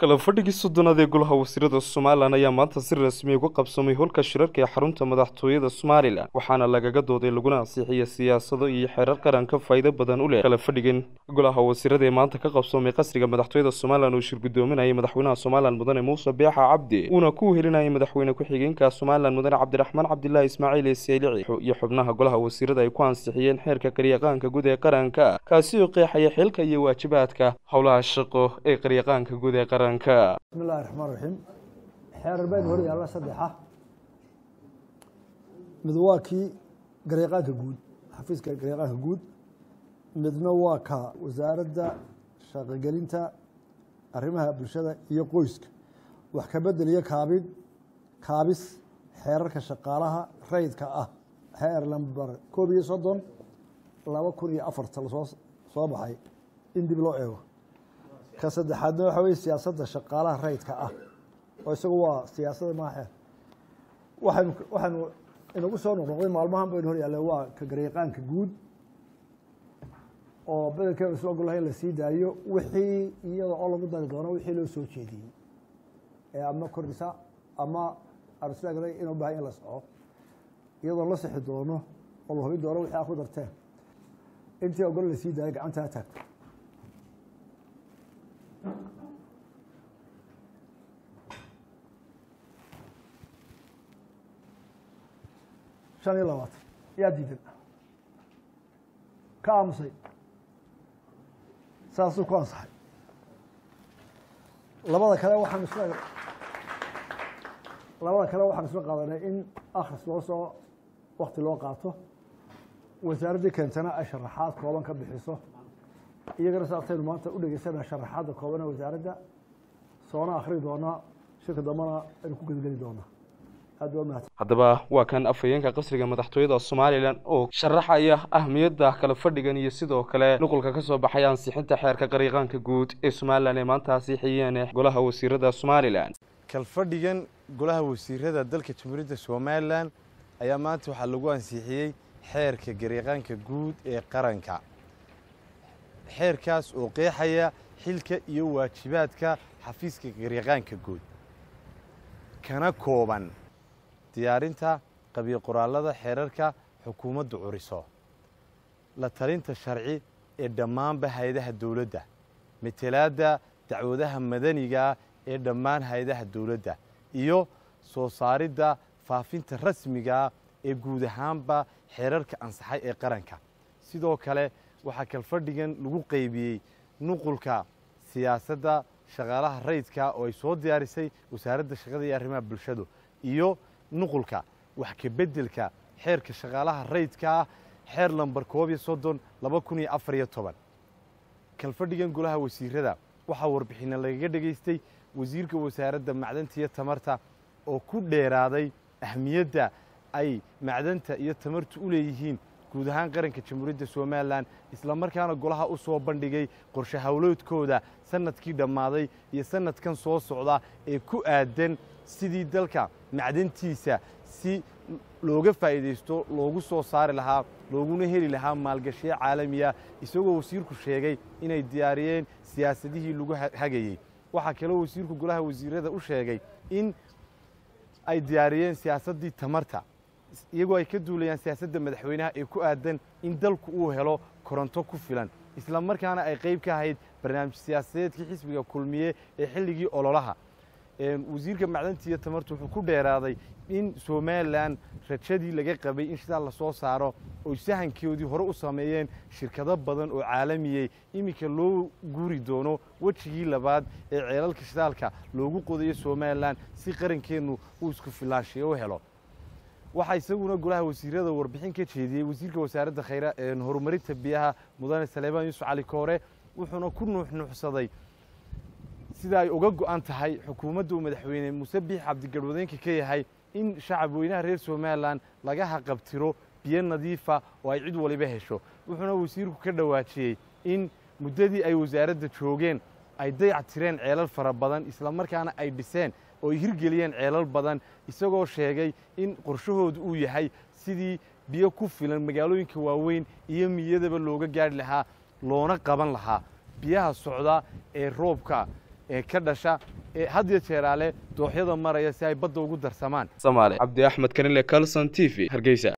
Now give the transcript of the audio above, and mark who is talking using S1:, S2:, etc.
S1: kala fadhigii soddonaad ee golaha wasiirada somalilan ayaa maanta si rasmi uga qabsamay holka shirarka ee xarunta madaxtooyada somalilan waxaana lagaga dooday laguna ansixiyay siyaasado iyo xeerar qaranka faa'iido badan u leh kala fadhigan golaha wasiirada ee maanta ka qabsamay qasriga madaxtooyada somalilan uu shir gudoominayay madaxweynaha somalilan mudane muuse beexa cabdi uuna ku helinayay madaxweyne ku-xigeenka somalilan mudane cabdiraxmaan cabdilaahi ismaaciil ee seelici iyo xubnaha golaha wasiirada ay ku ansixiyeen xeerka qaryaqaanka guud ee qaranka kaasi oo qeexaya xilka iyo waajibaadka howlaha shaqo ee qaryaqaanka guud ee qaranka
S2: bismi illahi raxmaan raxiim xeerar baynu hor yaalla saddexa mid waa kii garyaqaanka guud xafiiska garyaqaanka guud midna waa ka wasaaradda shaqogelinta arrimaha bulshada iyo qoyska wax ka bedel iyo kaabid kaabis xeerarka shaqaalaha rayidka ah xeer lamber koob iyo soddon laba kun iyo afarta lasoo soo baxay in dib loo eego ka saddexaadna waxa weye siyaasadda shaqaalaha rayidka ah oo isagu waa siyaasadda maaxeer waxaynu waxaynu inagu soo noqnoqday maalmahan baynu hor yaalle waa ka garyaqaanka guud oo bedelkeenu isla ogolahay in la sii daayo wixii iyada oo lagu dari doono wixii loo soo jeediyey ee ama kordhisa ama arslagday inuu bahay in la soco iyadoo la sixi doono oo la hubin doono wixii aa ku darteen intii ogol la sii daayo gacantaa taagto shan iyo labaatan yaa diidan ka aamusay saasuu ku ansaxay labada kale waxaan isla labada kale waxaan isla qaadanay in akhris loo soo wakti loo qaato wasaaraddii keentana ay sharaxaad kooban ka bixiso iyagana saasaynu maanta u dhegeysana sharaxaadda koobana wasaaradda soona akhri doonaa shirka dambana aynu ku gedgeli doonaa aad waa mahadsan
S1: haddaba waa kan afhayeenka qasriga madaxtooyada somalilan oo sharaxaya ahmiyadda kala fadhigan iyo sidoo kale nuqulka ka soo baxay ansixinta xeerka qaryaqaanka guud ee somalilan ee maanta ansixiyeen golaha wasiirada somalilan
S3: kalfadhigan golaha wasiirada dalka jamhuuriyadda somalilan ayaa maanta waxaa lagu ansixiyey xeerka garyaqaanka guud ee qaranka xeerkaas oo qeexaya xilka iyo waajibaadka xafiiska garyaqaanka guud kana kooban diyaarinta qabiil qoraallada xeerarka xukuumaddu curiso la talinta sharci ee dhammaanba hay-adaha dowladda matelaadda dacwadaha madanigaa ee dhammaan hay-adaha dowladda iyo soo saaridda faafinta rasmigaa ee guud ahaanba xeerarka ansaxay ee qaranka sidoo kale waxaa kalfadhigan lagu qaybiyey nuqulka siyaasadda shaqaalaha rayidka oo ay soo diyaarisay wasaaradda shaqada iyo arrimaha bulshadu iyo nuqulka wax ka beddelka xeerka shaqaalaha rayidka ah xeer lambar koob iyo soddon laba kun iyo afar iyo toban kalfadhigan golaha wasiirada waxaa warbixinna lagaga dhegaystay wasiirka wasaaradda macdanta iyo tamarta oo ku dheeraaday ahmiyadda ay macdanta iyo tamartu u leeyihiin guud ahaan qaranka jamhuuriyadda somalilan isla markaana golaha u soo bandhigay qorshe howloodkooda sanadkii dhammaaday iyo sanadkan soo socda ee ku aadan sidii dalka macdantiisa si looga faa'iidaysto loogu soo saari lahaa looguna heli lahaa maalgashiyo caalamiya isagoo wasiirku sheegay inay diyaariyeen siyaasadihii lagu hagayey waxaa kaloo wasiirku golaha wasiirada u sheegay in ay diyaariyeen siyaasaddii tamarta iyagoo ay ka duulayaan siyaasadda madaxweynaha ee ku aadan in dalku uu helo koronto ku filan isla markaana ay qayb ka ahayd barnaamij siyaasadeedkii xisbiga kulmiye ee xilligii ololaha wasiirka macdanta iyo tamartu wuxuu ku dheeraaday in somalilan rajadii laga qabay in shidaal lasoo saaro oy sahankoodii hore u sameeyeen shirkado badan oo caalamiyey iminka loo guuri doono wejigii labaad ee ceelalka shidaalka loogu qodayo somalilan si qarankeennu uu isku filaanshiyo u helo waxaa isaguna golaha wasiirada warbixin ka jeediyey wasiirka wasaaradda khayra horumarinta biyaha mudane saleebaan yuusuf cali koore wuxuuna ku nuuxnuuxsaday sida ay uga go'an tahay xukuumadda uu madaxweyne muuse biix cabdigarwadeenka ka yahay in shacab weynaha reer somalilan laga haqabtiro biyo nadiifa oo ay cid waliba hesho wuxuuna wasiirku ka dhawaajiyey in muddadii ay wasaaradda joogeen ay dayac tireen ceelal fara badan isla markaana ay dhiseen oo ay hirgeliyeen ceelal badan isagoo sheegay in qorshahoodu uu yahay sidii biyo ku filan magaalooyinka waaweyn iyo miyadaba looga gaadhi lahaa loona qaban lahaa biyaha socda ee roobka ee ka dhasha ee had iyo jeeraale dooxyada maraya si ay badda ugu darsamaan
S1: samaale cabdi axmed kanile calson t v hargeysa